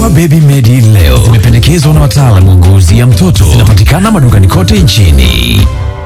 Dawa Baby Medi leo zimependekezwa na wataalamu wa ngozi ya mtoto. Zinapatikana madukani kote nchini.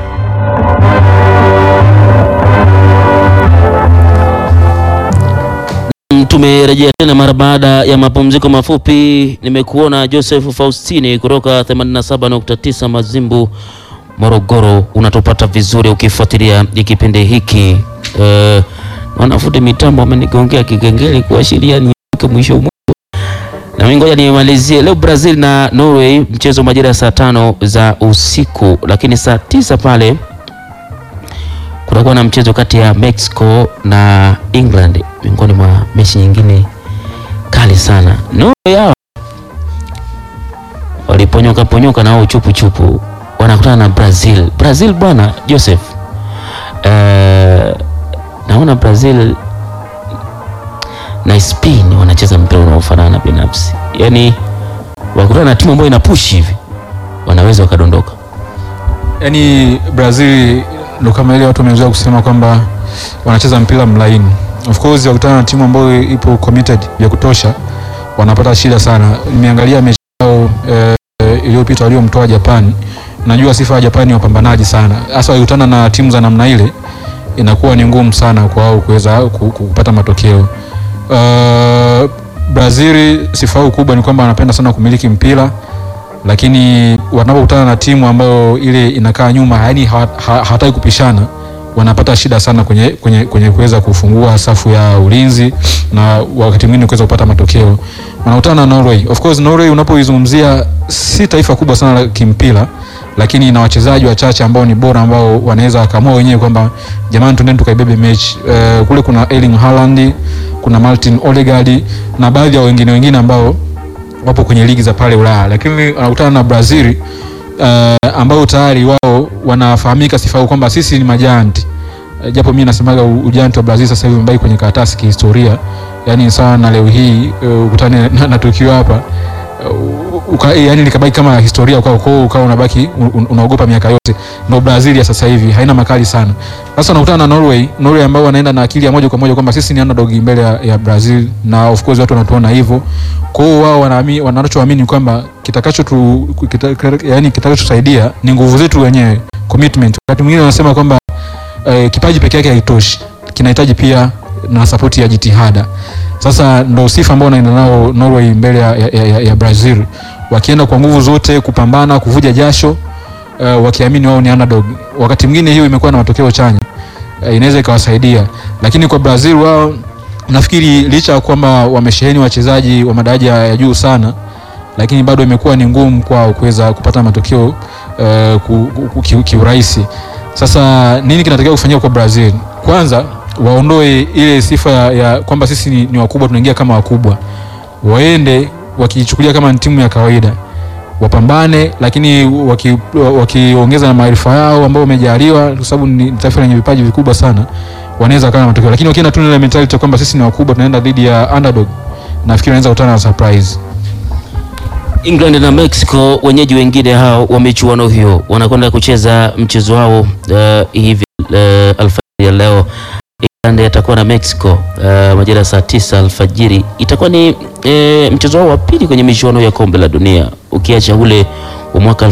Tumerejea tena mara baada ya mapumziko mafupi. Nimekuona Joseph Faustini kutoka 87.9 Mazimbu, Morogoro. Unatupata vizuri ukifuatilia kipindi hiki. Eh, wanafuti mitambo wamenigongea kigengele kuashiria nifike mwisho mwisho. Na mimi ngoja nimalizie leo Brazil na Norway, mchezo majira ya saa tano za usiku, lakini saa tisa pale kutakuwa na mchezo kati ya Mexico na England, miongoni mwa mechi nyingine kali sana. Norway hao waliponyoka ponyoka na wao chupu chupu, wanakutana na Brazil. Brazil bwana Joseph, eh, naona Brazil na Spain wanacheza mpira unaofanana binafsi, yaani wakutana na timu ambayo ina push hivi wanaweza wakadondoka. Yaani Brazil ndo kama ile watu wamezoea kusema kwamba wanacheza mpira mlaini. Of course wakutana na timu ambayo ipo committed ya kutosha, wanapata shida sana. Nimeangalia mechi yao eh, iliyopita waliomtoa Japan. Najua sifa ya Japan ni wapambanaji sana, hasa wakikutana na timu za namna ile inakuwa ni ngumu sana kwa wao kuweza ku- ku- kupata matokeo. Uh, Brazil sifa yao kubwa ni kwamba wanapenda sana kumiliki mpira lakini wanapokutana na timu ambayo ile inakaa nyuma, yani hawataki ha, hawataki kupishana, wanapata shida sana kwenye kwenye kwenye kuweza kufungua safu ya ulinzi na wakati mwingine kuweza kupata matokeo. Wanakutana na Norway. Of course Norway unapoizungumzia si taifa kubwa sana la kimpira, lakini ina wachezaji wachache ambao ni bora ambao wanaweza wakaamua wenyewe kwamba jamani, tuendeni tukaibebe mechi. Uh, kule kuna Erling Haaland, kuna Martin Odegaard na baadhi ya wengine wengine ambao wapo kwenye ligi za pale Ulaya, lakini wanakutana na Brazil uh, ambao tayari wao wanafahamika sifa yao kwamba sisi ni majanti uh, japo mimi nasemaga u- ujanti wa Brazil sasa hivi umebaki kwenye karatasi kihistoria, yani sawa na leo hii uh, ukutane na, na tukio hapa uh, uka, yani likabaki kama historia kwao, kwa hiyo ukawa unabaki un, unaogopa miaka yote. Ndio Brazil ya sasa hivi haina makali sana. Sasa unakutana na Norway, Norway ambao wanaenda na akili ya moja kwa moja kwamba sisi ni underdog mbele ya, ya Brazil, na of course watu wanatuona hivyo. Kwa hiyo wao wanaamini wanachoamini kwamba kitakacho tu kita, yani kitakachotusaidia ni nguvu zetu wenyewe, commitment. Wakati mwingine wanasema kwamba eh, kipaji peke yake haitoshi, kinahitaji pia na sapoti ya jitihada. Sasa ndo sifa ambao wanaenda nao Norway mbele ya, ya, ya, ya Brazil, wakienda kwa nguvu zote kupambana, kuvuja jasho uh, wakiamini wao ni underdog. Wakati mwingine hiyo imekuwa na matokeo chanya uh, inaweza ikawasaidia, lakini kwa Brazil wao nafikiri licha ya kwamba wamesheheni wachezaji wa madaraja ya juu sana, lakini bado imekuwa ni ngumu kwao kuweza kupata matokeo uh, ku- ku- ki- kiurahisi. Sasa nini kinatakiwa kufanyika kwa Brazil? Kwanza waondoe ile sifa ya, ya kwamba sisi ni, ni wakubwa tunaingia kama wakubwa, waende wakichukulia kama ni timu ya kawaida wapambane lakini waki- wakiongeza na maarifa yao ambao wamejaliwa, kwa sababu ni taifa lenye vipaji vikubwa sana, wanaweza kana matokeo. Lakini wakienda tu na ile mentality ya kwamba sisi ni wakubwa, tunaenda dhidi ya underdog, nafikiri wanaweza kutana na surprise. England na Mexico wenyeji wengine hao wa michuano hiyo wanakwenda kucheza mchezo wao uh, hivi uh, alfajiri ya leo. England atakuwa na Mexico uh, majira ya saa tisa alfajiri. Itakuwa ni eh, mchezo wao wa pili kwenye michuano ya kombe la dunia ukiacha ule wa mwaka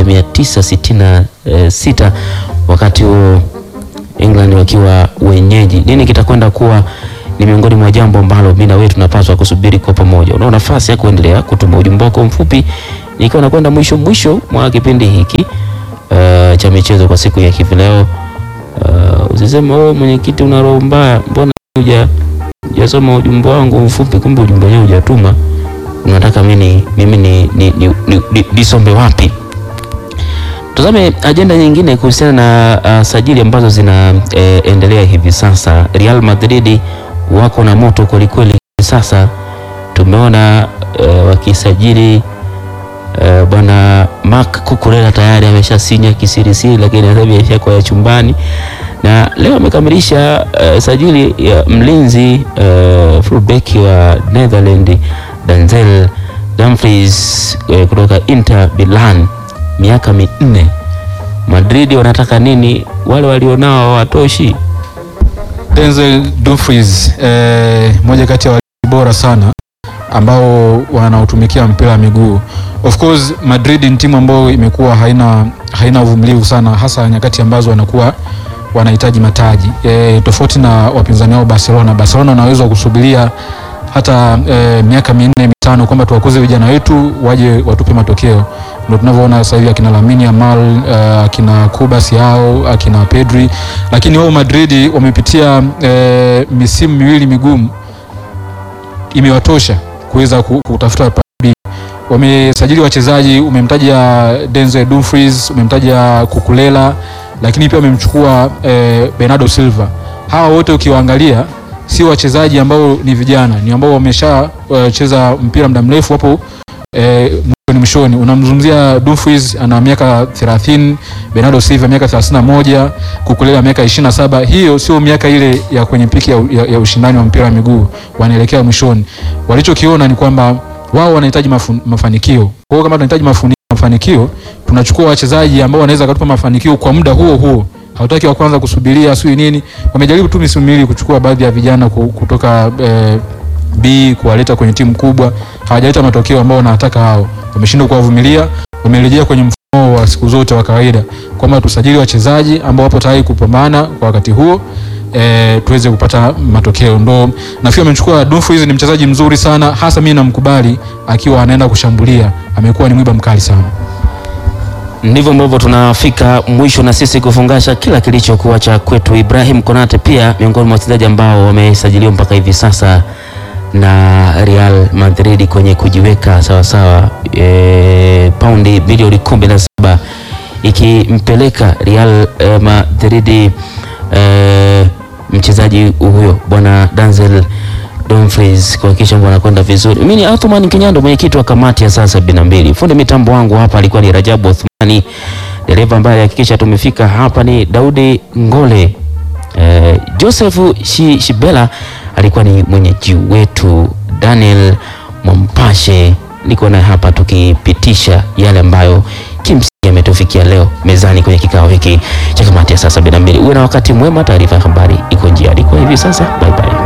1966 wakati huo England wakiwa wenyeji. Nini kitakwenda kuwa ni miongoni mwa jambo ambalo mimi na wewe tunapaswa kusubiri kwa pamoja. Unao nafasi ya kuendelea kutuma ujumbe wako mfupi, nikiwa nakwenda mwisho mwisho mwa kipindi hiki uh, cha michezo kwa siku ya hivi leo. Uh, usiseme wewe mwenyekiti una roho mbaya, mbona huja hujasoma ujumbe wangu mfupi, kumbe ujumbe wenyewe hujatuma. Unataka mimi mimi ni ni, ni, ni, ni, nisombe wapi? Tazame ajenda nyingine kuhusiana na uh, sajili ambazo zinaendelea eh, hivi sasa. Real Madrid wako na moto kwelikweli hivi sasa. Tumeona eh, wakisajili eh, bwana Marc Cucurella tayari ameshasinya kisirisiri, lakini sasa hivi ameshakuwa ya chumbani na leo amekamilisha eh, sajili ya mlinzi eh, fullback wa Netherland Denzel Dumfries eh, kutoka Inter Milan miaka minne. Madrid wanataka nini? Wale walionao hawatoshi. Denzel Dumfries eh, moja kati ya walinzi bora sana ambao wanaotumikia mpira wa miguu. Of course Madrid ni timu ambayo imekuwa haina haina uvumilivu sana, hasa nyakati ambazo wanakuwa wanahitaji mataji e, tofauti na wapinzani wao Barcelona. Barcelona wanaweza kusubiria hata e, miaka minne mitano kwamba tuwakuze vijana wetu waje watupe matokeo. Ndio tunavyoona sasa hivi akina Lamine Yamal, uh, akina Kubas yao, akina Pedri, lakini wao Madrid wamepitia e, misimu miwili migumu imewatosha kuweza ku- kutafuta padi. Wamesajili wachezaji, umemtaja Denzel Dumfries, umemtaja Kukulela, lakini pia wamemchukua eh, Bernardo Silva. Hawa wote ukiwaangalia si wachezaji ambao ni vijana, ni ambao wameshacheza mpira muda mrefu hapo eh, mwishoni mwishoni. Unamzungumzia Dumfries ana miaka 30, Bernardo Silva miaka 31, Kukulela miaka 27. Hiyo sio miaka ile ya kwenye piki ya, ya, ya ushindani wa mpira wa miguu, wanaelekea mwishoni. Walichokiona ni kwamba wao wanahitaji mafu, mafanikio. Kwa hiyo kama tunahitaji mafuni- mafanikio, tunachukua wachezaji ambao wanaweza kutupa mafanikio kwa muda huo huo. Hautaki wa kwanza kusubiria sio nini. Wamejaribu tu misimu miwili kuchukua baadhi ya vijana ku- kutoka eh, B kuwaleta kwenye timu kubwa, hawajaleta matokeo ambao wanataka hao. Wameshindwa kuwavumilia, wamerejea kwenye mfumo wa siku zote wa kawaida kwamba tusajili wachezaji ambao wapo tayari kupambana kwa wakati huo e, tuweze kupata matokeo. Ndo nafikiri amechukua Dumfries, ni mchezaji mzuri sana, hasa mimi namkubali akiwa anaenda kushambulia, amekuwa ni mwiba mkali sana. Ndivyo ambavyo tunafika mwisho na sisi kufungasha kila kilichokuwa cha kwetu. Ibrahim Konate pia miongoni mwa wachezaji ambao wamesajiliwa mpaka hivi sasa na Real Madrid kwenye kujiweka sawasawa, e, paundi bilioni kumi na saba ikimpeleka Real e, Madrid e, mchezaji huyo bwana Denzel Dumfries kuhakikisha mambo anakwenda vizuri. Mimi ni Athman Kinyando, mwenyekiti wa kamati ya saa sabini na mbili. Fundi mitambo wangu hapa alikuwa ni Rajabu Othmani, dereva ambaye alihakikisha tumefika hapa ni Daudi Ngole. Eh, Joseph Shi, Shibela alikuwa ni mwenyeji wetu. Daniel Mwampashe niko naye hapa tukipitisha yale ambayo kimsingi yametufikia leo mezani kwenye kikao hiki cha kamati ya saa sabini na mbili. Uwe na wakati mwema. Taarifa ya habari iko njiani kwa hivi sasa. Bye bye.